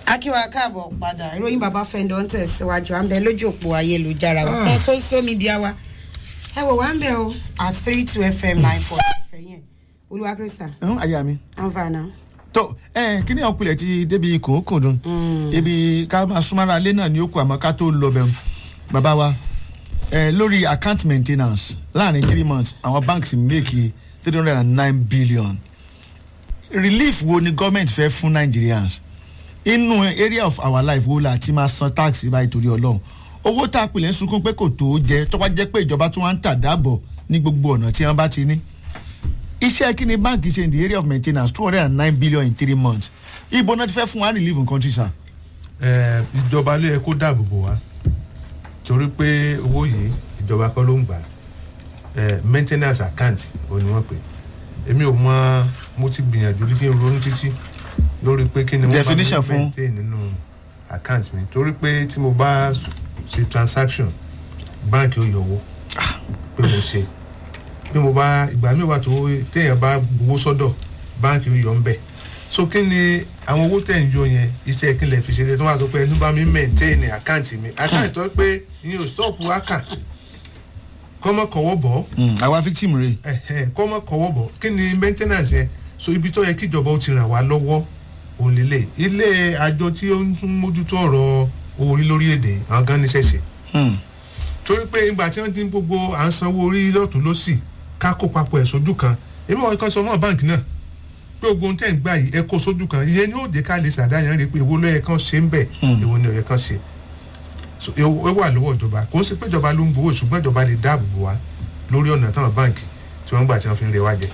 akíwa káàbọ̀ padà ìròyìn bàbá fẹ́ndọ̀ ń tẹ̀síwájú à ń bẹ lójú òpó ayélujára wa kan social media wa ẹ wò wá ń bẹ o at three two fm nine four fẹ̀yìn olúwa krista ẹ̀hún àyà mi. anfààná. tó ẹ kí ni ọkùnrin ti débi kòókò dùn ibi ká máa súnmọ́ra alẹ́ náà ni ó kù àmọ́ ká tó lọ bẹ̀rù bàbá wa ẹ lórí account maintenance láàrin three months àwọn banks make three hundred and nine billion relief wo ni government fẹ́ fún nigerians inú area of our life wo la ti máa san tax báyìí torí ọlọ́run owó tá a pèlè ń sunkún pé kò tó jẹ tó bá jẹ́ pé ìjọba tó wá ń tà dáàbọ̀ ní gbogbo ọ̀nà tí wọ́n bá ti ní iṣẹ́ kí ni báńkì ṣe in the area of maintenance two hundred and nine billion in three months ibo náà ti fẹ́ fún wa relief in country sir. ẹ ìjọba ló yẹ kó dáàbò bò wá torí pé owó yìí ìjọba kọ́ ló ń gbà ẹ maintenance account ò ní wọ́n pè èmi ò mọ mo ti gbìyànjú kí n ronú títí lórí pé kí ni wọ́n bá Definition mi fún- maintain nínú account mi torí pé tí mo bá ṣe transaction báńkì ó yọ owó pé mo ṣe bí mo bá ìgbà mi wà tó téèyàn bá gbowó sọ́dọ̀ báńkì ó yọ ń bẹ̀ so kí ni àwọn owó tẹ̀ ń yọ yẹn iṣẹ́ kí lè fi ṣe tó wà tó pé ẹnu bá mi maintain àkáǹtì mi àkáǹtì tó pé ìyẹn ò stop wákà kọ́mọ kọ̀wọ́ bọ̀ àwa victim rè ẹ̀hẹ́n, kọ́mọ kọ̀wọ́ bọ̀ kí ni maintenance yẹn so ibi tó yẹ kí ìjọba ó ti ràn wá lọ́wọ́ òun lélẹ̀ ilé àjọ tí ó ń mójútó ọ̀rọ̀ owó orí lórílẹ̀‐èdè àwọn gan níṣẹ́ ṣe torí pé ìgbà tí wọ́n dín gbogbo à ń sanwó orí lọ́tún lọ́sì ká kó papọ̀ ẹ̀ sójú kan èmi wọ́n kan sọ fún báǹkì náà pé gbogbo ohun tẹ́ ń gbà yìí ẹ kó sójú kan ìyẹn ni ó dé ká lè ṣàdáyàn rè pé èwo ló yẹ kán ṣe ń bẹ̀ èwo ni ó yẹ kán ṣe So, ẹ ẹ wà lọ́wọ́ ìjọba kò ń ṣe pé ìjọba ló ń gbowó ṣùgbọ́n ìjọba lè dáàbò bò wá lórí ọ̀nà táwọn báǹkì tí wọ́n ń gbà tí wọ́n fi ń rẹ wá jẹ.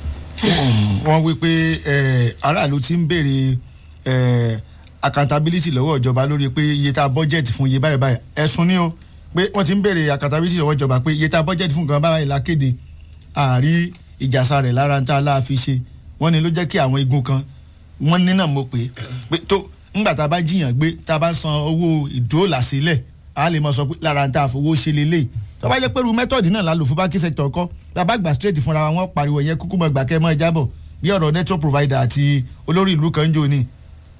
wọ́n wí pé eh, aráàlú ti ń béèrè eh, accountability lọ́wọ́ ìjọba lórí pé iye tá a budget fún iye báyìí báyìí ẹ̀sùn ni o pé wọ́n ti ń béèrè accountability lọ́wọ́ ìjọba pé iye tá a budget fún nǹkan báyìí la kéde àárí ìjàsà rẹ̀ lára ń tá a láàfin ṣe wọ́n ní ló jẹ́ kí àwọn igun kan wọ́n ní náà mo pè é pé tó ńgbà tá a bá jiyàn gbé tá a bá ń san owó ìdóòlà sílẹ̀ a lè mọ sọ pé lára ń tá a fowó ṣe lélẹ̀ tó bá jẹ́ pé irú mẹ́tọ̀dì náà la lò fún báńkì sector kọ́ tá a bá gbà straight fúnra wa wọ́n pariwo yẹn kúkú mọ́ gbà kẹ́ mọ́ ẹ jábọ̀ bí ọ̀rọ̀ network provider àti olórí ìlú kan ń jò ní.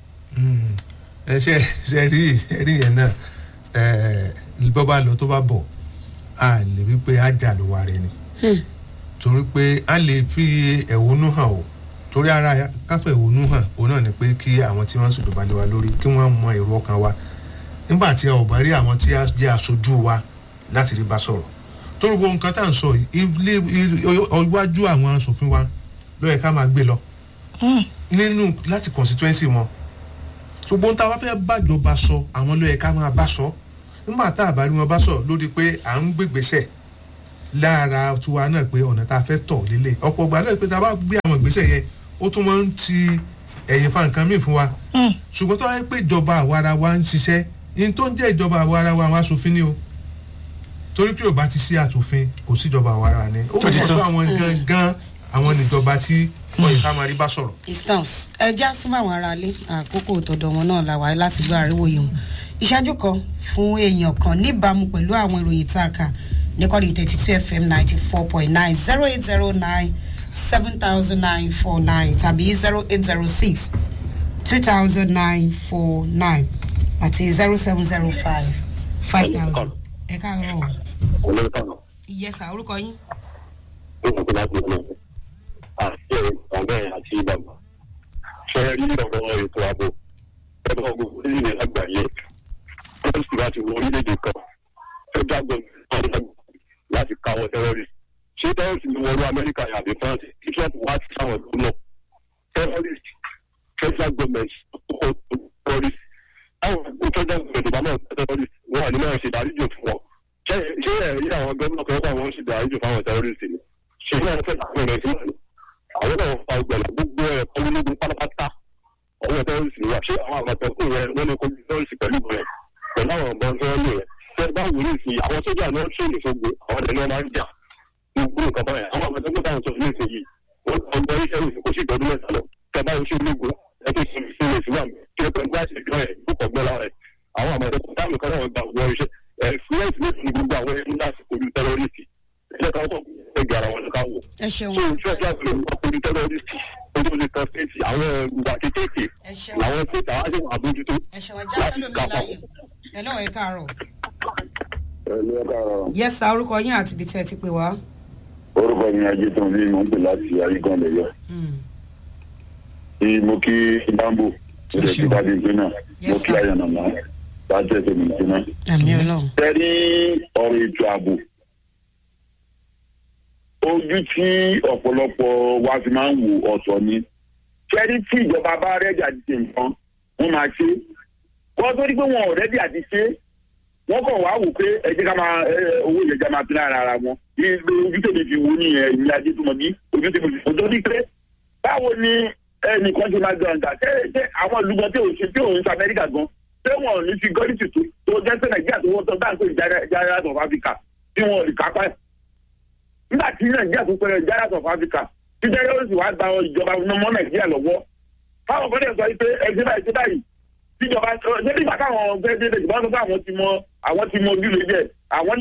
ẹ ṣe ṣe rí ẹ rí yẹn náà ẹ bọ́ bá lọ tó bá bọ̀ a lè wí pé á jà ló wà rẹ ni torí pé a lè fi ẹ̀hónú hàn o torí ara káfẹ́ ẹ̀hónú hàn òun náà ni pé kí àwọn tí wọ́n ń ṣèjọba lé wa lórí kí wọ́n mọ èrò ọkàn wa nígbà tí a ò bá rí àwọn tí a jẹ́ aṣojú wa láti rí bá sọ̀rọ̀ torí gbogbo nǹkan tá à ń sọ yìí ilé iwájú àwọn aṣòfin wa ló yẹ ká máa gbé lọ nínú láti constituency wọn ṣùgbọ́n tá a bá fẹ́ bájọba sọ àwọn ló yẹ ká máa bá sọ nígbà tá a bá rí wọn bá sọ lórí pé à ń gbégbèsè lára tiwa náà pé ọ̀nà tá a fẹ́ tọ̀ lélẹ̀ ọ̀pọ̀ ìgbà lóye pé tá a bá gbé àwọn ìgbésẹ̀ yẹn ó tún máa ń ti ẹ̀yìn fa nǹkan míì fún wa ṣùgbọ́n tó wáyé pé ìjọba àwara wa ń ṣiṣẹ́ yín tó ń jẹ́ ìjọba àwara wa àwọn aṣòfin ni o torí pé ò bá ti sí àtòfin kò sí ìjọba àwara ni ó Tó ti mọ̀ tán. pé àwọn gangan àwọn níjọba tí wọ́n yìí ká máa rí bá sọ̀rọ̀ distance ẹ já súnmọ́ àwọn aráalé àkókò tọ̀dọ̀ wọn náà la wáyé láti gbọ́ àríwó yìí wọn ìṣáájú kan fún èèyàn kan níbàámu pẹ̀lú àwọn ìròyìn tá a kà níkọ́ni thirty two fm ninety four point nine zero eight zero nine seven thousand nine four nine tàbí zero eight zero six two thousand nine four nine àti zero seven zero five five thousand ẹ káàárọ̀ o. olóòtú ìyẹsà orúkọ yín. nínú tó láti ọ̀nà àti ọ̀bẹ àti ìdàgbà ṣe rí ọ̀rọ̀ ètò ààbò ẹgbẹ́ ọgbọ̀n orílẹ̀ lágbàáyé wọ́n sì láti wọ orílẹ̀-èdè kan federal government láti káwọ́ terrorist ṣé terrorist ni wọ́n rú amẹ́ríkà àbí france kí trump wá sí sáwọn ìlú náà terrorist federal government ó terrorist àwọn ìlú federal government ìbámu terrorist wọn àní máa ṣe ìdáríjò fún wọn ṣé ṣé ẹ̀rí àwọn gómìnà kan wà wọ́n ṣe ìdáríjò fáwọn terrorist ni ṣé náà fẹ́ àwọn ọ̀rẹ́ sí wọn ni àwọn náà fa ìgbàlá gbogbo ẹ̀ kọ́mílógún pátápátá ọwọ́ terrorist ni wà ṣé àwọn àmọ̀tẹ́kùn rẹ wọ́n ní kọ́mí terrorist pẹ̀lú rẹ pẹ̀lú àwọn ọ̀bọ̀n tó ń lò rẹ tẹ bá wù ní ìsìn àwọn sójà náà ṣe ìṣògbè àwọn ẹni wọn máa ń jà gbogbo nǹkan báyìí àwọn àmọ̀tẹ́kùn táwọn sọ ní ìsìn yìí wọ́n ọgbọ́n iṣẹ́ ìsìn kò sí ìtọ́jú mẹ́ta lọ tẹ bá oṣù ológun ẹ tó ṣe ìṣẹ̀lẹ̀ ìṣúwà mi kí ẹ pẹ̀lú láti ìjọ ẹ̀ púpọ̀ gbọ́ lára ẹ̀ àwọn àmọ̀tẹ́kùn táwọn kan náà gbà wọ iṣẹ́ ẹ̀ fúlẹ́ẹ̀sì méjì ní gbogbo àwọn ẹni láti kojú tẹ́rọ́rìsì ẹ̀ ká wọ́n ẹgbẹ́ ara wọn ká wò ẹ ṣeun. so ìfẹ́ kí a bẹ̀rẹ̀ wọ́n kojú tẹ́rọ́rìsì ojú tó lè tọ́ stéètì àwọn ìgbà kékèké ẹ ṣeun làwọn stéètì àwọn àti wọn àbójútó. ẹ ṣeun ẹ já fẹlẹ mi láàyè ẹ lọ́wọ́ ẹ káàárọ̀ ẹni ẹ káàárọ̀ yes sir orúkọ yín àti ibi tí ẹ ti pè wá. orúkọ mi ajé tó ń bí mò ń pè láti ayégan lẹyọ Hmm. tí mo kí bambo mo lè kí bàbí ìgbéná mo Yes, kí sir. ayọ̀nàmọ́ láti ẹsẹ̀ mi ìgbéná. àmì ọlọ́run. tẹ́rí ọ̀rọ̀ ètò ààbò ojú tí ọ̀pọ̀lọpọ̀ wa fi máa ń wò ọ̀tọ̀ ni tẹ́rí tí ìjọba bá rẹ́dí àti ṣe nǹkan wọ́n máa ṣe wọ́n tó rí pé wọn ò rẹ́dí àti ṣe wọ́n kàn wá wò pé ẹ jẹ́ ká máa ẹ, owó ìjẹ̀jà máa fi lára ara wọn ní ilé ojú tèmi fi wò nìyẹn ìyá ajé tó mọ bí ojú tèmi fi wò tó ní pé báwo ni ẹnìkan ṣe máa gbọ̀ǹda ṣé ṣé àwọn ìlú gan tí òun ṣe tí òun ṣe amẹ́ríkà gan ṣé wọn ò ní fi gọ́ọ̀lìtì tó tó jẹ́ pé nàìjíríà tó wọ́n tọ́ dáńtó ìjára of africa tí wọn ò lè kápá ẹ̀. nígbà tí nàìjíríà tó pẹ̀lú ìjára of africa tí jẹ́rẹ́ ó sì wá gba ìjọba ọmọ nàìjíríà lọ́wọ́ fáwọn ọ̀gbọ́dọ̀ sọ pé ẹgbẹ́ báyìí ṣe báyìí tíjọba ṣé nígbà táwọn fẹ́ẹ́ dé ìjọba sọ pé àwọn ti mọ àwọn ti mọ ojúlé jẹ àwọn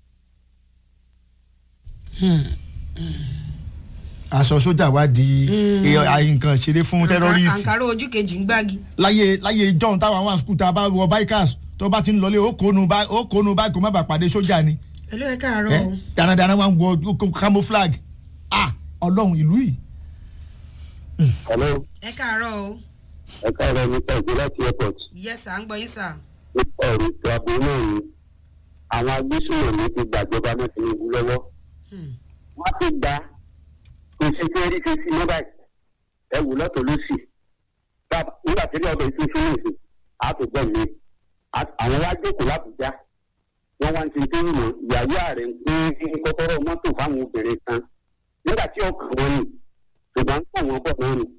aṣọ sójà wá di eh, àyè nǹkan ṣeré fún terrorist àǹkárá ojú kejì ń gbági. láyé láyé john táwọn àwọn skul tá a bá wọ bikers tó bá ti ń lọlé ó kónu bá ó kónu báyìí kó má bàa pàdé sójà ni ẹ ló ẹ káàárọ̀ ẹ o. dáradára wà ń wọ camouflage ah ọlọ́run ìlú yìí hello ẹ káàárọ̀ o. ẹ káàárọ̀ nípa ìgbé láti airport yes sir à ń gbọ́ yín sir. nípa ọ̀rọ̀ ètò ààbò náà ni àwọn agbésùnmọ̀mí ti gbàjọba náà tinubu lọ́wọ́ Hmm. wọ́n ti gba kò sí fẹ́ rí fífi mọ́ báyìí ẹ wò lọ́tọ̀ lọ́sì Tá- nígbà tí ilé ọbẹ̀ ìfún fún ìsìn á tó gbọ́ mi Á- àwọn wá jókòó lábùjá wọ́n wá ń ti dé ìmọ̀ ìyàwó ààrẹ ń pín kọ́kọ́rọ́ mọ́tò fáwọn obìnrin kan nígbà tí ọkàn wọn nì ṣùgbọ́n ń tàn wọ́n bọ̀ náà nì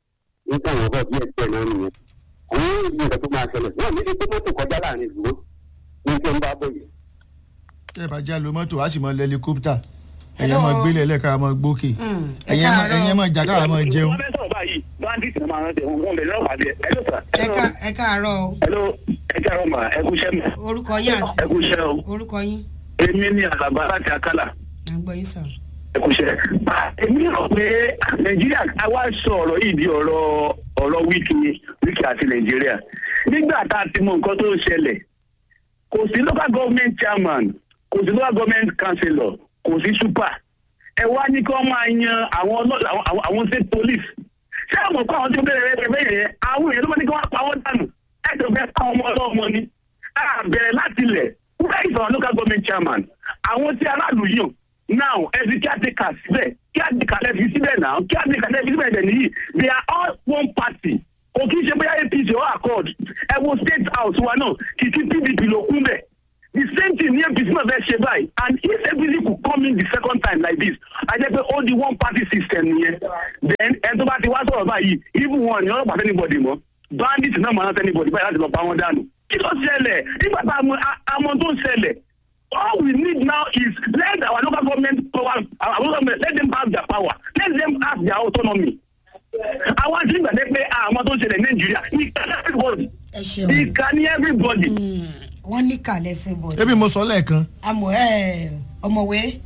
ń tàn wọ́n bọ̀ bí ẹgbẹ́ náà nìyẹn àwọn ìlú rẹ̀ tó máa ṣẹlẹ̀ wọ́n ní kí mọ́tò kọjá láàrin ìlú ní kí ń bá bọ̀ yìí. tẹ́ ẹ bá já lo mọ́tò á sì mọ helicopter ẹ̀yẹ́ Hello. mọ gbélé ẹlẹ́ka mọ gbókè Hmm. ẹ ẹ̀yẹ́ mọ káàárọ̀. ẹ̀yẹ́ mọ jà káà mọ jẹun. wọ́n fẹ́ sọ̀rọ̀ báyìí bandit náà máa ń tẹ̀ wọ́n lè lọ́wọ́ àdé ẹ̀ ló sà. ẹ ká- ẹ káàárọ̀ o. Hello, ẹ káàárọ̀ mà ẹ kú iṣẹ́ mi. orúkọ yín àti ẹ kú iṣẹ́ o. orúkọ yín èmi ní àlàbà láti akálà à ń gbọ́ yín sir. ẹ kú iṣẹ́. èmi rò pé nàìjíríà a wá sọ ọ̀rọ̀ yìí di ọ̀rọ̀ ọ̀rọ̀ wíkì wíkì àti nàìjíríà. nígbà tá a ti mọ nǹkan tó ń ṣẹlẹ̀ kò sí local government chairman kò sí local government councillor kò sí super. ẹ wá ní kí wọ́n máa yan àwọn ọlọ́- àwọn- àwọn- àwọn state police. ṣé àwọn kó àwọn tó bẹ̀rẹ̀ rẹ̀ bẹ́ẹ̀ yẹn àwọn èèyàn ló máa ní kí wọ́n pa wọ́n dànù ẹ̀ tó fẹ́ pa ọmọ ọlọ́mọ ni. a bẹ̀rẹ̀ láti ilẹ̀ where is our local government chairman àwọn tí aráàlú yàn now ẹbí kí á ti kà síbẹ̀ kí á ti kà lẹ́fi síbẹ̀ náà kí á ti kà lẹ́fi síbẹ̀ dẹ̀ nìyí they are all one party kò kí n ṣe bóyá apc or accord ẹ wo state house wa náà kìkì pdp ló kún bẹ̀ the same thing ní apc náà fẹ́ ṣe báyìí and if apc could come in the second time like this a jẹ́ pé ó di one party system nìyẹn then ẹni tó bá ti wá sọ̀rọ̀ báyìí even wọn ni ọlọ́pàá anybody mọ́ bandit náà máa ń anybody báyìí láti lọ pa wọn dànù kí ló ṣẹlẹ̀ nígbà tá a mọ a mọ tó ń ṣẹlẹ̀ all we need now is let our local government power our local government let them have their power let them have their autonomy àwọn tí gbàdé pé àwọn tó ń ṣẹlẹ̀ nàìjíríà ìka ní everybody ẹ ṣeun. ìka ní everybody. Hmm. wọ́n ní kàlẹ́ everybody. ebi mo sọ lẹ́ẹ̀kan àmọ́ ẹ ọmọwé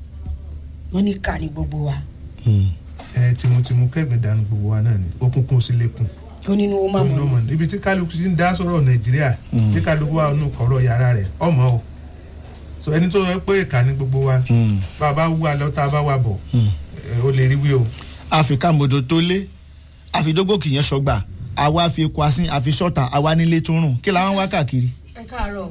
wọ́n ní kà ní gbogbo wa. ẹ tìmùtìmù kẹgbẹ dànù gbogbo wa náà ni òkùnkùn sí lẹkùn tó nínú ó máa ọmọ mọ̀ ọmọ ibi tí kálukú ti ń dá sọ̀rọ̀ nàìjíríà tí kálukú wà nù kọ̀rọ̀ yàrá rẹ̀ ọmọ o so ẹni tó yẹ pé ìkà ní gbogbo wa bá a bá wú alọ́ tá a bá wà bọ̀ ẹ, ó lè rí wí o. àfikà mòdò tó lé àfidógò kìyẹn sọgbà àwa fi eku asín àfi sọta àwa nílé tó rùn kí làwọn wá káàkiri. ẹ káàárọ̀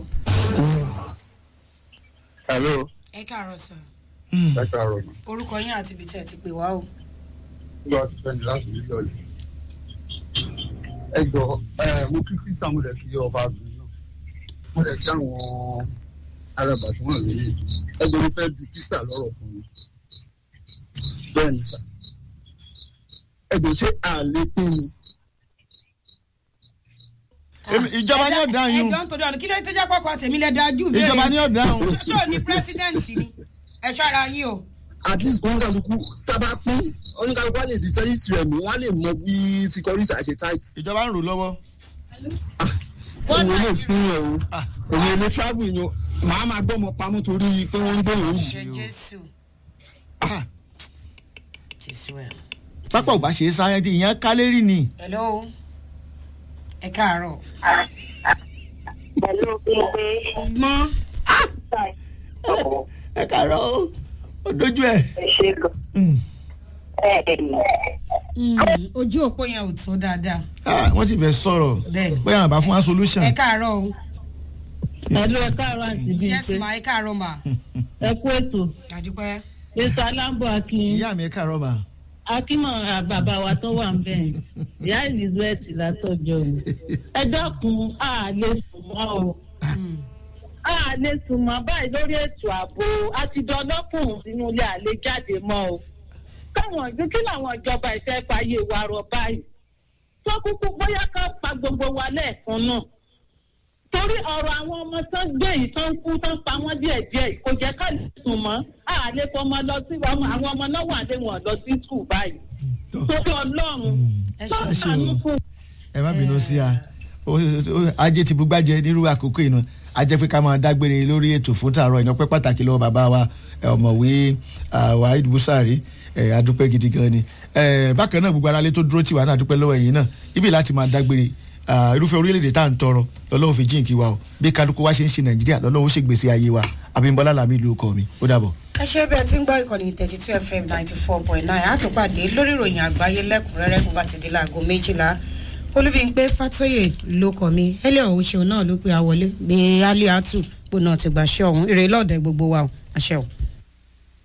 hello ẹ káàárọ̀ sir ẹ káàárọ̀ orúkọ yín àti ibi tí ẹ ti pè wá o. nígbà tí fẹ́ni láti nílò ọ̀lẹ́. ẹ jọ ẹ mo kí kristian mo lè fi ọba àgbẹ̀ náà mo lè fi àwọn arábà tí wọ́n lè yìí ẹ jọ mo fẹ́ bi kristian lọ́rọ̀ fún mi. bẹ́ẹ̀ ni sà ẹ jọ ṣé àlè pín mi. Èmi- ìjọba ní ọ̀dà yín ẹjọ́ ń torí ọ̀nà kí ló tó jẹ́ pọ́kọ tèmi lẹ dájú bẹ́ẹ̀ ìjọba ní ọ̀dà yín ṣó ní pírẹsidẹ́ǹtì ni ẹ ṣọ́ra yín o. at least oníkàlùkù tábà pín oníkàlùkù wà lè di tẹ́lifísì rẹ̀ mú wọ́n á lè mọ bí security àṣẹ tight. ìjọba ń rò lọ́wọ́. òun lè fún ẹ o òun lè travel yẹn màá máa gbọ́ ọmọ pamọ́ torí pé wọ́n ń gbé yòó ṣe yìí o. jésù Ah, jésù ẹ pápá ò bá ṣe é sáyẹ́ntì ìyẹn kálérì ni. hello ẹ káàárọ̀. pẹ̀lú pípé mọ́ ẹ kàárọ̀ o ó dojú ẹ̀. ṣe gan. Mm. ojú òpó yẹn ò tó dáadáa Ah, wọ́n ti fẹ́ sọ̀rọ̀ bẹ́ẹ̀ bóyá àwọn bá fún wa solution. ẹ káàárọ̀ o Ẹ̀lú ẹ káàárọ̀ àti bíi yes pé ma ẹ káàárọ̀ ma ẹ kú ètò. àdúpẹ́ Mr. Alambo Akin ìyá mi ẹ kàárọ̀ mà. Akínmọ̀ bàbá wa tó wà ń bẹ̀. Ìyá Elizabeth látọ̀jọ́ o. Ẹ dákun a lè sùn mọ́ o. A lè sùn mọ́ báyìí lórí ètò ààbò àti dọ́lọ́kùnrin sínú ilé àlè jáde mọ́ o. Káwọn ìlú kí làwọn ìjọba ìfẹ́ fàyè wa rọ báyìí. Tó kúkú bóyá ká pa gbogbo wa lẹ́ẹ̀kan náà torí ọ̀rọ̀ àwọn ọmọ tó ń gbé yìí tó ń kú tó ń pa wọ́n díẹ̀ díẹ̀ yìí kò jẹ́ ká lè sùn mọ́ a lè fọmọ lọ sí ọmọ àwọn ọmọ náà wà lé wọn lọ sí skul báyìí torí ọlọ́run ẹ tó ṣe ń sànú fún ẹ má bínú sí a Ó- ó- ajé ti bugbájẹ nírú àkókò ìnà ajẹ́ pé ká máa dágbére lórí ètò fún tààrọ̀ ìnáwó pàtàkì lọ́wọ́ bàbá wa ẹ, ọ̀mọ̀wé ah, Waheed Busari ẹ, adúpẹ́ gidi gan ni Ẹ, bákan náà gbogbo aráalé tó dúró tì wá náà adúpẹ́ lọ́wọ́ ẹ̀yin náà ibi láti máa dágbére ah, irúfẹ́ orílẹ̀-èdè tá à ń tọrọ lọ́lọ́run fi jíǹkí wa o bí kálukú wa ṣe ń ṣe Nàìjíríà lọ́lọ́run ó ṣègbésí ayé wa Abímbọ́lá Làmí ìlú ọkọ mi ó dàbọ̀. ẹ ṣe bẹ́ẹ̀ tí ń gbọ́ ìkànnì thirty two fm ninety four point nine àtúpàdé lórí ìròyìn àgbáyé lẹ́kùnrẹ́rẹ́ kó bá ti di láago méjìlá olúbíńpé fàtóyè ló kọ mi ẹlẹ́ ọ̀hún ṣeun náà ló pe àwọlé gbé aliatu pò náà ti gbàṣẹ ọ̀hún èrè lọ́ọ̀dẹ gbogbo wa o àṣẹ o.